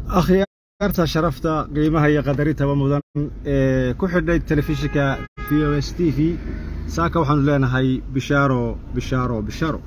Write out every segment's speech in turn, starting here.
akhyaarta sharafta qiimaha iyo qadaritaba mudan ee ku xidhay telefishinka v o s t v saaka waxaanu leenahay bishaaro bishaaro bishaaro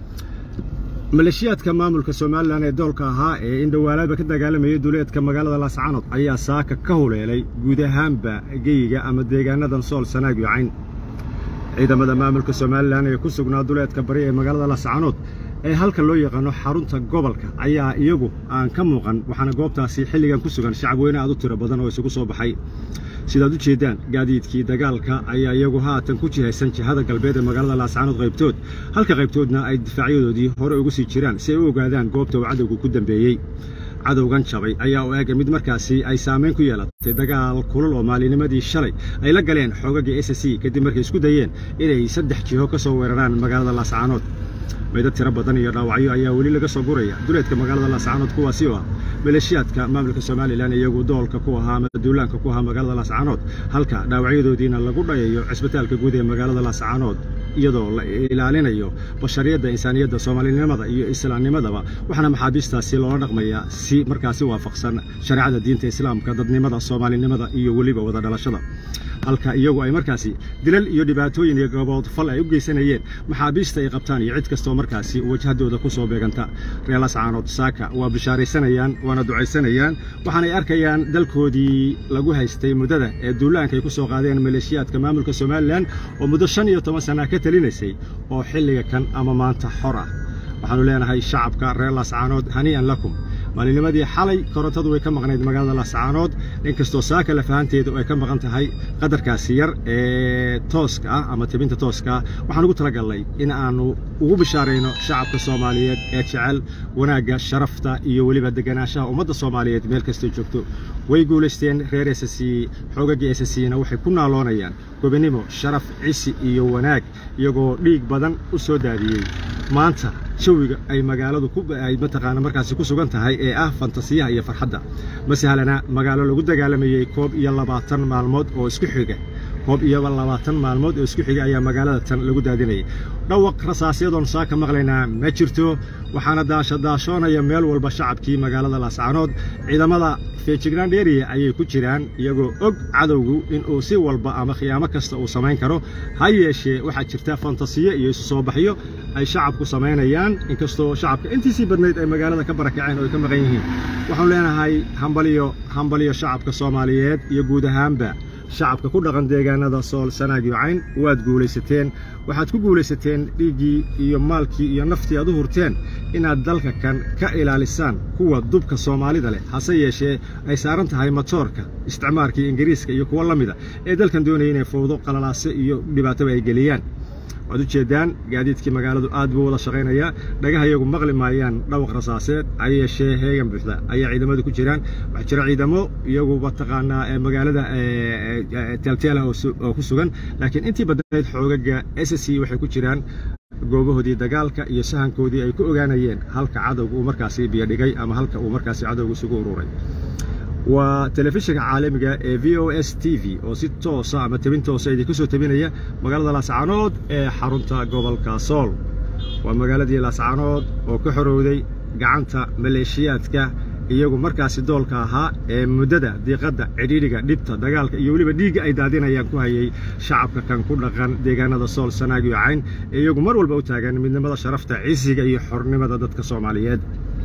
maleeshiyaadka maamulka somalilan ee doolka ahaa ee indhowaalaadba ka dagaalamayay duleedka magaalada laascaanood ayaa saaka ka huleelay guud ahaanba geyiga ama deegaanadan sool sanaag iyo cayn ciidamada maamulka somalilan ee ku sugnaa duleedka bari ee magaalada laascaanood ee halka loo yaqaano xarunta gobolka ayaa iyagu aan ka muuqan waxaana goobtaasi xilligan ku sugan shacab weyne aad u tiro badan oo isugu soo baxay sidaad u jeeddaan gaadiidkii dagaalka ayaa iyagu haatan ku jihaysan jihada galbeed ee magaalada laascaanood qaybtood halka qaybtoodna ay difaacyadoodii hore ugu sii jiraan si ay u ogaadaan goobta uu cadowgu ku dambeeyey cadowgan jabay ayaa u ega mid markaasi ay saamayn ku yeelatay dagaal kulul oo maalinimadii shalay ay la galeen xoogaga s c kadib markay isku dayeen inay saddex jiho ka soo weeraraan magaalada laascaanood meydad tiro badan iyo dhaawacyo ayaa weli laga soo guraya duleedka magaalada laascaanood kuwaasi oo ah maleeshiyaadka maamulka somalilan iyagu doolka ku ahaa ama duulaanka ku ahaa magaalada laascaanood halka dhaawacyadoodiina lagu dhayayo cisbitaalka guud ee magaalada laascaanood iyadoo la ilaalinayo bashariyadda insaaniyadda soomaalinimada iyo islaamnimadaba waxaana maxaabiistaasi loola dhaqmayaa si markaasi waafaqsan shareecada diinta islaamka dadnimada soomaalinimada iyo weliba wada dhalashada halka iyagu ay markaasi dilal iyo dhibaatooyin iyo gabood fal ay u geysanayeen maxaabiista ay qabtaan iyo cid kastoo markaasi wajhadooda ku soo beeganta reer lascaanood saaka waa bishaaraysanayaan waana ducaysanayaan waxaanay arkayaan dalkoodii lagu haystay muddada ee duulaanka ay ku soo qaadeen maleeshiyaadka maamulka somalilan oo muddo shan iyo toban sana ka talinaysay oo xilliga kan ama maanta xor ah waxaannu leenahay shacabka reer laascaanood hanii'an lakum maalinimadii xalay korontadu way ka maqnayd magaalada laascaanood inkastoo saaka lafahanteedu ay ka maqan tahay qadarkaasi yar ee tooska ah ama tebinta tooska ah waxaan ugu talagalnay in aannu ugu bishaarayno shacabka soomaaliyeed ee jecel wanaagga sharafta iyo weliba deganaanshaha ummadda soomaaliyeed meel kastay joogto way guulaysteen reer ss xoogaggii ssna waxay ku naaloonayaan gobinimo sharaf cisi iyo wanaag iyagoo dhiig badan u soo daadiyey maanta jawiga ay magaaladu ay mataqaana markaasi ku sugan tahay ee ah fantasiyaha iyo farxadda ma sahlana magaalo lagu dagaalamayey koob iyo labaatan maalmood oo isku xiga koob iyo labaatan maalmood oo isku xiga ayaa magaalada tan lagu daadinayay dhawaq rasaasyadoon saaka maqlaynaa ma jirto waxaana daashadaashoonaya meel walba shacabkii magaalada laascaanood ciidamada feejignaan dheeriya ayay ku jiraan iyagoo og cadowgu inuu si walba ama khiyaamo kasta uu samayn karo ha yeeshee waxaa jirta fantasiyo iyo isu soo baxyo ay shacabku samaynayaan inkastoo shacabka intiisii badnayd ay magaalada ka barakaceen oo ay ka maqan yihiin waxaanu leenahay hambaliyo hambaliyo shacabka soomaaliyeed iyo guud ahaanba shacabka ku dhaqan deegaanada sool sanaag iyo cayn waad guulaysateen waxaad ku guulaysateen dhiiggii iyo maalkii iyo naftii aad u hurteen inaad dalka kan ka ilaalisaan kuwa dubka soomaalida leh hase yeeshee ay saaran tahay matoorka isticmaarkii ingiriiska iyo kuwo la mida ee dalkan doonaya inay fowdo qalalaase iyo dhibaataba ay geliyaan waad u jeeddaan gaadiidkii magaaladu aad buu wada shaqaynayaa dhagaha iyagu maqli maayaan dhawaq rasaaseed ha yeeshee heegan buuxda ayaa ciidamadu ku jiraan waxaa jira ciidamo iyagu mataqaanaa magaalada teelteelah oo ku sugan laakiin intii badnayd xoogaga s c waxay ku jiraan goobahoodii dagaalka iyo sahankoodii ay ku ogaanayeen halka cadowga uu markaasi biyodhigay ama halka uu markaasi cadowga isugu ururay waa telefishinka caalamiga ee v o s t v oo si toosa ama tebin toosa idinka soo tebinaya magaalada laascaanood ee xarunta gobolka sool waa magaaladii laascaanood oo ka xorowday gacanta maleeshiyaadka iyagu markaasi doolka ahaa ee muddada diiqadda cidhiidhiga dhibta dagaalka iyo weliba dhiigga ay daadinayaan ku hayay shacabka kan ku dhaqan deegaanada sool sanaag iyo cayn ee iyagu mar walba u taagan midnimada sharafta cisiga iyo xornimada dadka soomaaliyeed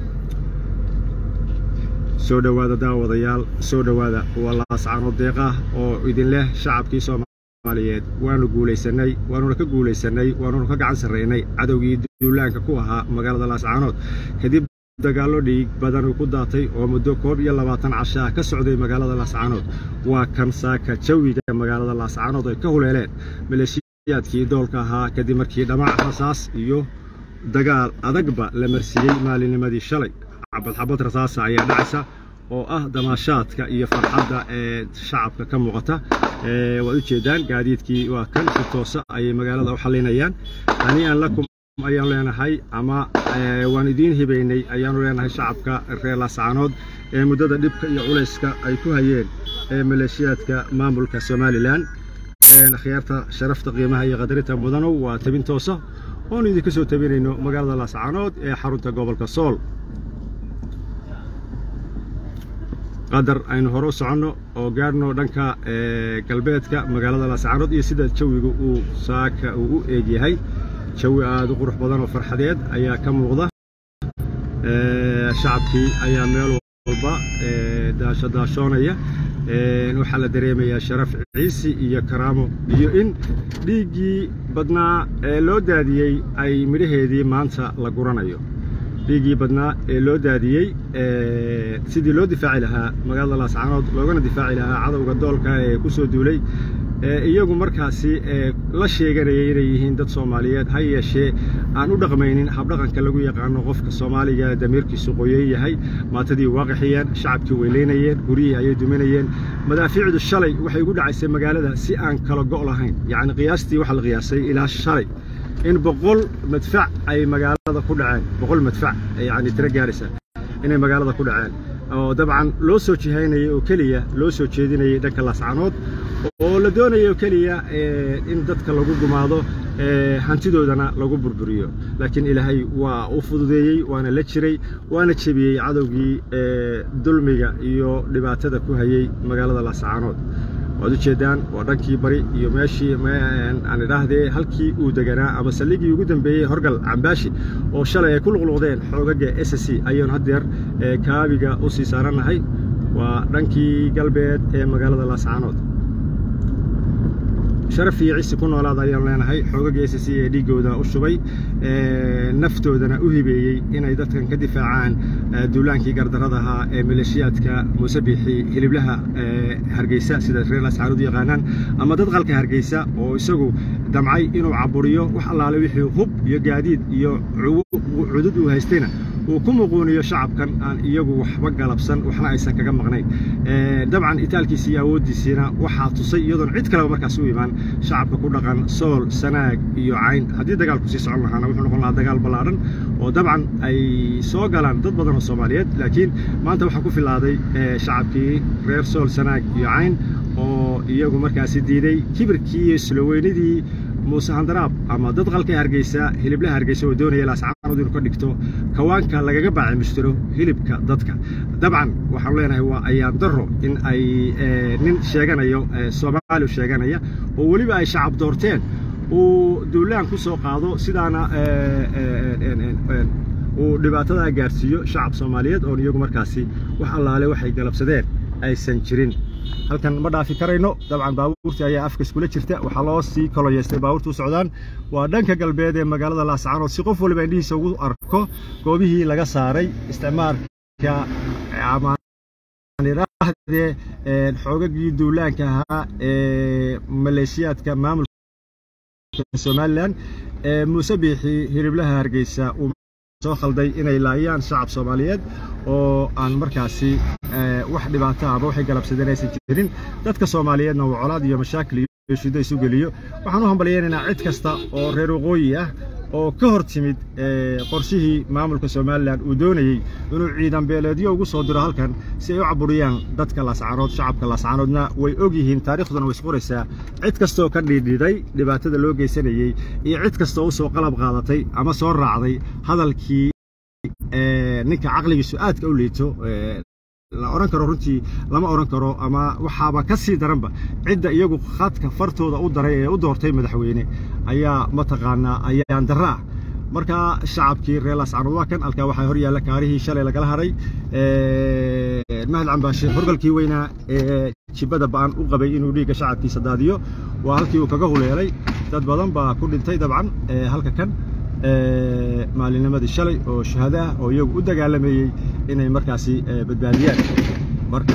soo dhowaada daawadayaal soo dhowaada waa laascaanood deeqah oo idin leh shacabkii soomaaliyeed waanu guulaysannay waanuna ka guulaysannay waanuna ka gacan sarraynay cadowgii duulaanka ku ahaa magaalada laascaanood kadib dagaallo dhiig badan uu ku daatay oo muddo koob iyo labaatan cashaa ka socday magaalada laascaanood waa kan saaka jawiga magaalada laascaanood ay ka huleeleen maleeshiyaadkii doolka ahaa kadib markii dhamac rasaas iyo dagaal adagba la marsiiyey maalinimadii shalay xabadxabad rasaasa ayaa dhacaysa oo ah damaashaadka iyo farxadda ee shacabka ka muuqata waad u jeeddaan gaadiidkii waa kan si toosa ayay magaalada u xallinayaan hanii'an lakum ayaanu leenahay ama waan idiin hibaynay ayaanu leenahay shacabka reer laascaanood ee muddada dhibka iyo culayska ay ku hayeen ee maleeshiyaadka maamulka somalilan akhyaarta sharafta qiimaha iyo qadarinta mudanow waa tebin toosa oonu idinka soo tebinayno magaalada laascaanood ee xarunta gobolka sool qadar aynu hore u soconno oo gaadhno dhanka galbeedka magaalada laascaanood iyo sida jawiga uu saaka uu u eegyahay jawi aada u qurux badan oo farxadeed ayaa ka muuqda shacabkii ayaa meel walba daasho daashoonaya waxaa la dareemayaa sharaf ciisi iyo karaamo iyo in dhiiggii badnaa ee loo daadiyey ay midhaheedii maanta la guranayo dhiiggii badnaa ee loo daadiyey sidii loo difaaci lahaa magaalada laascaanood loogana difaaci lahaa cadowga doolka ee ku soo duulay iyagu markaasi la sheeganayay inay yihiin dad soomaaliyeed ha yeeshee aan u dhaqmaynin habdhaqanka lagu yaqaano qofka soomaaliga damiirkiisu qoyan yahay maatadii waaqixiyeen shacabkii weylaynayeen guryihii ayay duminayeen madaafiicdu shalay waxay ugu dhacaysay magaalada si aan kala go' lahayn yacni qiyaastii waxaa la qiyaasay ilaa shalay in boqol madfac ay magaalada ku dhaceen boqol madfac yacni tiro gaaraysa inay magaalada ku dhaceen oo dabcan loo soo jihaynayay oo keliya loo soo jeedinayay dhanka laascaanood oo la doonaya oo keliya in dadka lagu gumaado hantidoodana lagu burburiyo laakiin ilaahay waa u fududeeyey waana la jiray waana jebiyey cadowgii dulmiga iyo dhibaatada ku hayey magaalada laascaanood waad ujeeddaan waa dhankii bari iyo meeshii aan idhaahdee halkii uu deganaa ama saldhigii ugu dambeeyey horgal cambaashi oo shalay ay ku luqluqdeen xoogaga s c ayaynu haddeer kaabiga u sii saarannahay waa dhankii galbeed ee magaalada laascaanood sharaf iyo cisi ku noolaada ayaan leenahay xoogaga s c ee dhiiggooda u shubay naftoodana u hibeeyey inay dadkan ka difaacaan duulaankii gardaradahaa ee maleeshiyaadka muusebixi hiliblaha hargeysa sida reer laascaanood u yaqaanaan ama dad qalka hargeysa oo isagu damcay inuu caburiyo wax allaale wixii hub iyo gaadiid iyo cudud uu haystayna uu ku muquuniyo shacabkan aan iyagu waxba galabsan waxna aysan kaga maqnayn dabcan itaalkiisi iyo awooddiisiina waxaa tusay iyadoon cid kaleba markaas u imaan shacabka ku dhaqan sool sanaag iyo cayn haddii dagaalku sii socon lahaana wuxuu noqon lahaa dagaal ballaadhan oo dabcan ay soo galaan dad badan oo soomaaliyeed laakiin maanta waxaa ku filaaday shacabkii reer sool sanaag iyo cayn oo iyagu markaasi diiday kibirkii iyo isloweynidii muuse handaraab ama dad qalka hargeysa hiliblaha hargeysa oo doonaya laascaanood inuu ka dhigto kawaanka lagaga baacimushtiro hilibka dadka dabcan waxaanu leenahay waa ayaan daro in ay nin sheeganayo soomaali sheeganaya oo weliba ay shacab doorteen uu duulaan ku soo qaado sidaana uu dhibaatadaa gaarsiiyo shacab soomaaliyeed oon iyagu markaasi wax allaale waxay galabsadeen aysan jirin halkan ma dhaafi karayno dabcan baabuurtii ayaa afka iskula jirta waxaa loo sii koloyeystay baabuurta u socdaan waa dhanka galbeed ee magaalada laascaanood si qof waliba indhihiisa ugu arko goobihii laga saaray isticmaalka amaanidhaahdee xoogagii duulaanka ahaa ee maleeshiyaadka maamulka somalilan ee muuse biixi hiliblaha hargeysa uu soo khalday inay laayaan shacab soomaaliyeed oo aan markaasi wax dhibaato ama waxay galabsadeen aysan jirin dadka soomaaliyeedna uu colaad iyo mashaakil iyo shiddo isu geliyo waxaan u hambalyaynaynaa cid kasta oo reer waqooyi ah oo ka hor timid qorshihii maamulka somalilan uu doonayey inuu ciidan beeleedyo ugu soo diro halkan si ay u caburiyaan dadka laascaanood shacabka laascaanoodna way og yihiin taarikhduna way isqoraysaa cid kastaoo ka dhiidhiday dhibaatada loo geysanayey iyo cid kastaoo u soo qalab qaadatay ama soo raacday hadalkii ninka caqligiisu aadka u liito la odhan karo runtii lama odhan karo ama waxaaba ka sii daranba cidda iyagu khadka fartooda u daray ee u doortay madaxweyne ayaa mataqaanaa ayaan darra ah marka shacabkii reer laascaanood waa kan halkaa waxaa hor yaalla kaarihii shalay lagala haray mahad cambaashe horgalkii weynaa ee jibbada ba'an u qabay inuu dhiigga shacabkiisa daadiyo waa halkii uu kaga huleelay dad badan baa ku dhintay dabcan halka kan maalinimadii shalay oo shahaado ah oo iyagu u dagaalamayey inay markaasi badbaadiyaan marka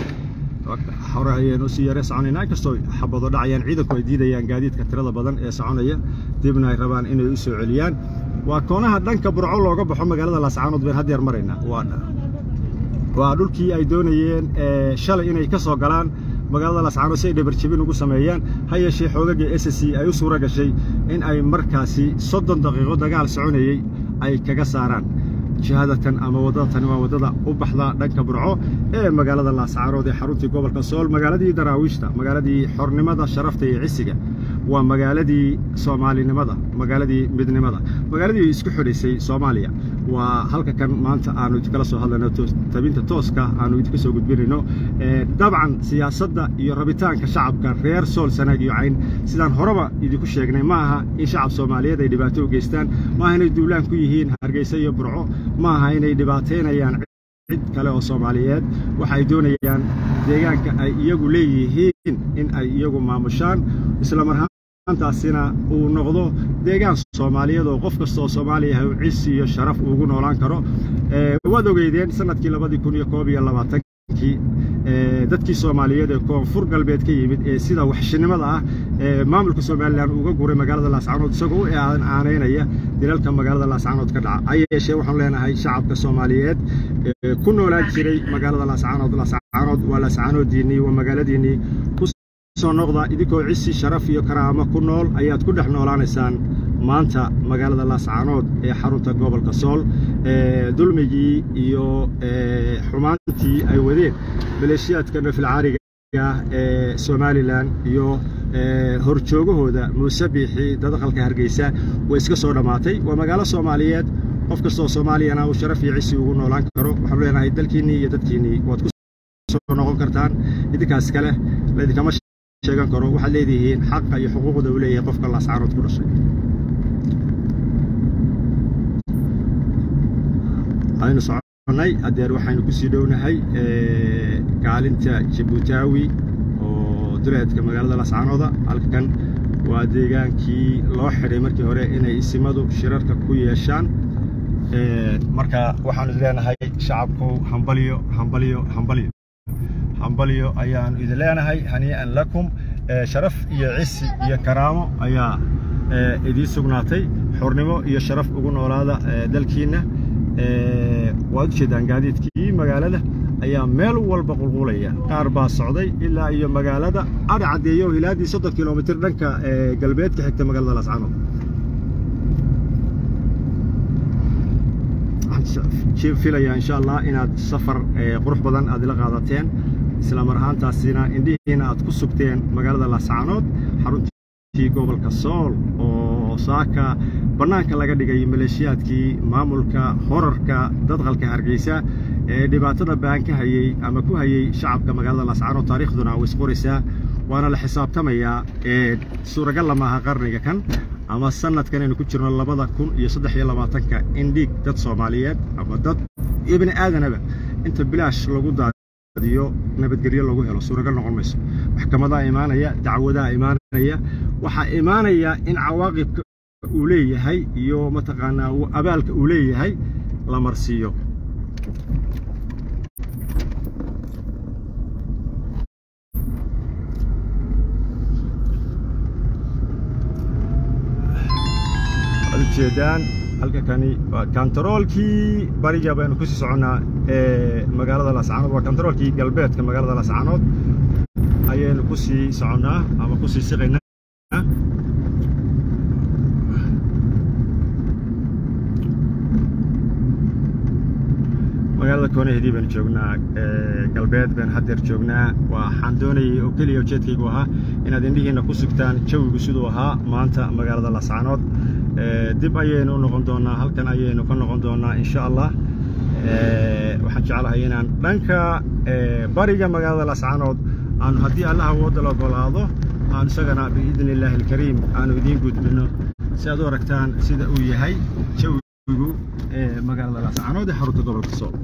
hore ayaynu sii yare soconaynaa inkastoo xabado dhacayaan ciidanku ay diidayaan gaadiidka tirada badan ee soconaya dibna ay rabaan inay u soo celiyaan waa koonaha dhanka burco looga baxo magaalada laascaanood bayn haddeer maraynaa waa dhulkii ay doonayeen shalay inay ka soo galaan magaalada laascaanood si ay dhabarjebin ugu sameeyaan ha yeeshee xoogaga s c ay u suura gashay in ay markaasi soddon daqiiqo dagaal soconayey ay kaga saaraan jihadatan ama waddada tani waa waddada u baxda dhanka burco ee magaalada laascaanood ee xaruntii gobolka sool magaaladii daraawiishta magaaladii xornimada sharafta iyo cisiga waa magaaladii soomaalinimada magaaladii midnimada magaaladii isku xidhaysay soomaaliya waa halka kan maanta aanu idinkala soo hadlayno tabinta tooska aanu idinka soo gudbinayno dabcan siyaasadda iyo rabitaanka shacabka reer sool sanaag iyo cayn sidaan horeba idinku sheegnay ma aha in shacab soomaaliyeed ay dhibaato u geystaan ma aha inay duulaan ku yihiin hargeysa iyo burco ma aha inay dhibaataynayaan cid kale oo soomaaliyeed waxa ay doonayaan deegaanka ay iyagu leeyihiin in ay iyagu maamushaan islamarhaantaasina uu noqdo deegaan soomaaliyeed oo qof kasta oo soomaaliya uu cisi iyo sharaf ugu noolaan karo waad ogeydeen sanadkii labadii kun iyo koob iyo labaatankii dadkii soomaaliyeed ee koonfur galbeed ka yimid ee sida waxshinimada ah ee maamulka somalilan uga guray magaalada laascaanood isagoo u aanaynaya dilalka magaalada laascaanood ka dhaca ha yeeshee waxaanu leenahay shacabka soomaaliyeed ku noolaan jiray magaalada laascaanood laascaanood waa laascaanoodiinnii waa magaaladiinnii ku soo noqda idinkoo cisi sharaf iyo karaamo ku nool ayaad ku dhex noolaanaysaan maanta magaalada laascaanood ee xarunta gobolka sool dulmigii iyo xumaantii ay wadeen maleeshiyaadka nafilcaariga ee somalilan iyo horjoogahooda muuse biixi dadaqalka hargeysa way iska soo dhammaatay waa magaalo soomaaliyeed qof kastaoo soomaaliyana uu sharaf iyo cisi ugu noolaan karo waxaanu leenahay dalkiinnii iyo dadkiinnii waad ku soo noqon kartaan idinkaas kale laidinkama sheegan karo waxaad leedihiin xaqa iyo xuquuqda uu leeyahay qofka laascaanood ku dhashay aynu soconnay adeer waxaynu ku sii dhownahay kaalinta jabuutaawi oo duleedka magaalada lascaanooda halkan waa deegaankii loo xidhay markii hore inay isimadu shirarka ku yeeshaan marka waxaanu leenahay shacabku hambalyo hambalyo hambalyo hambalyo ayaanu idin leenahay hanii'an lakum sharaf iyo cisi iyo karaamo ayaa idiin sugnaatay xurnimo iyo sharaf ugu noolaada dalkiinna waad u jeedaan gaadiidkii magaalada ayaa meel walba qulqulaya qaar baa socday ilaa iyo magaalada adha caddeeyo ilaaddii soddon kilomitir dhanka galbeedka xigta magaalada laascaanood waxaan filayaa insha allah inaad safar qurux badan aad ila qaadateen isla mar ahaantaasina indhihiina aad ku sugteen magaalada laascaanood xaruntii gobolka sool oo saaka bannaanka laga dhigay maleeshiyaadkii maamulka horarka dadqalka hargeysa ee dhibaatada baan ka hayey ama ku hayey shacabka magaalada laascaanood taariikhduna way isqoraysaa waana la xisaabtamayaa suuragalla maaha qarniga kan ama sanadkan aynu ku jirno labada kun iyo saddex iyo labaatanka in dhiig dad soomaaliyeed ama dad iyo bini aadanaba inta bilaash lagu daadiyo nabadgelyo lagu helo suuragal noqon mayso maxkamadaa imaanaya dacwadaa imaanaya waxaa imaanaya in cawaaqibka uu leeyahay iyo mataqaanaa abaalka uu leeyahay la marsiiyo ujeedaan halka kani waa kantaroolkii bariga baynu ku sii soconnaa ee magaalada laascaanood waa kantaroolkii galbeedka magaalada laascaanood ayaynu ku sii soconnaa ama ku sii siqaynaa magaalada koonaheedii baynu joognaa galbeed baynu haddeer joognaa waxaan doonayay oo keliya ujeedkaygu ahaa inaad indhihiinna ku sugtaan jawigu siduu ahaa maanta magaalada laascaanood dib ayaynu u noqon doonnaa halkan ayaynu ka noqon doonnaa insha allah waxaan jeclahay inaan dhanka bariga magaalada laascaanood aanu haddii allah awoodda la ogolaado aanu isagana biidni illaahi alkariim aanu idiin gudbinno si aad u aragtaan sida uu yahay jawigu magaalada laascaanood ee xarunta gobolka sool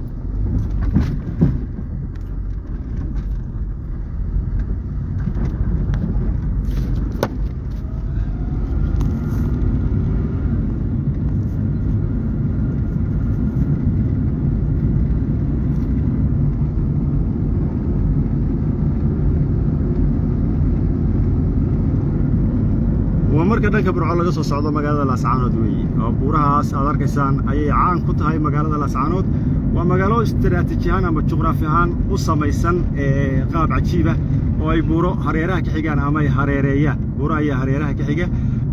waa marka dhanka burco laga soo socdo magaalada laascaanood weeye oo buurahaas aad arkaysaan ayay caan ku tahay magaalada laascaanood waa magaalo istaraatiiji ahaan ama juqraafi ahaan u samaysan qaab cajiiba oo ay buuro hareeraha ka xigaan ama ay hareereeyaan buuro ayaa hareeraha ka xiga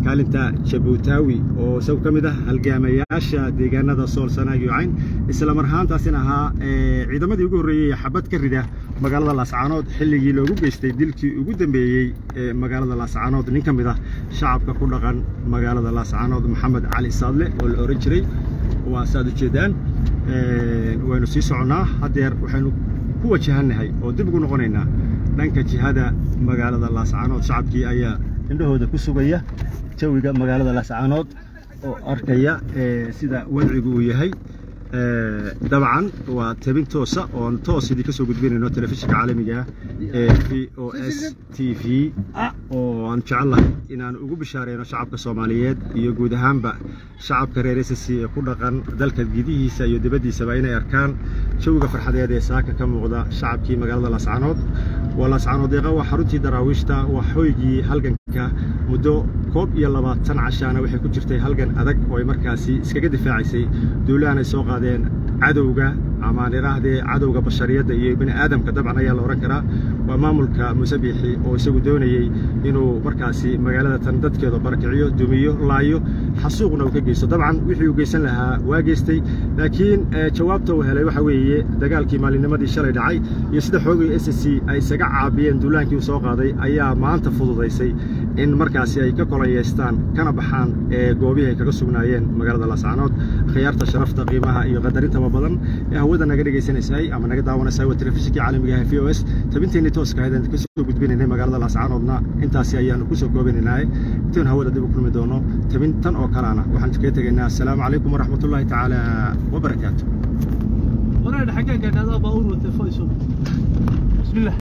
kaalinta jabuutaawi oo isagu ka mid ah halgaamayaasha deegaanada sool sanaag iyo cayn isla mar ahaantaasina ahaa ciidamadii ugu horreeyey xabad ka rida magaalada laascaanood xilligii loogu geystay dilkii ugu dambeeyey ee magaalada laascaanood nin ka mid ah shacabka ku dhaqan magaalada laascaanood maxamed cali saadle oo la ohan jiray waa saaad ujeedaan waynu sii soconnaa haddeer waxaynu ku wajahannahay oo dib ugu noqonaynaa dhanka jihada magaalada laascaanood shacabkii ayaa indhahooda ku sugaya jawiga magaalada laascaanood oo arkaya sida wadcigu uu yahay dabcan waa tabin toosa oon toos idin ka soo gudbinayno telefishinka caalamiga ee v o s t v oo aan jecelnahay inaan ugu bishaareyno shacabka soomaaliyeed iyo guud ahaanba shacabka reer s c ee ku dhaqan dalka gidihiisa iyo dibaddiisaba inay arkaan jawiga farxadeed ee saaka ka muuqda shacabkii magaalada laascaanood waa laascaanood deeqa waa xaruntii daraawiishta waa hoygii halganka muddo koob iyo labaatan cashaana waxay ku jirtay halgan adag oo ay markaasi iskaga difaacaysay duulahan ay soo qaadeen cadowga amaan idhaahdee cadowga bashariyadda iyo bini aadamka dabcan ayaa la odhan karaa waa maamulka musabixi oo isagu doonayey inuu markaasi magaalada tan dadkeeda barakiciyo dumiyo laayo xasuuqna uu ka geysto dabcan wixii uu geysan lahaa waa geystay laakiin jawaabta uu helay waxa weeye dagaalkii maalinnimadii shalay dhacay iyo sida xoogii s c ay isaga caabiyeen duulaankii uu soo qaaday ayaa maanta fududaysay in markaasi ay ka kolanyeystaan kana baxaan ee goobihii ay kaga sugnaayeen magaalada laascaanood khiyaarta sharafta qiimaha iyo qadarinta badan ee hawada naga dhegaysanaysay ama naga daawanaysay waa telefishinkii caalamiga ah v o s tabinteenii tooska ahayd aan ka soo gudbinaynay magaalada laascaanoodna intaasi ayaanu ku soo koobinaynaa intayn hawada dib u kulmi doono tabin tan oo kalena waxaan kaga tegaynaa assalaamu calaykum waraxmatullaahi tacaala wabarakaatu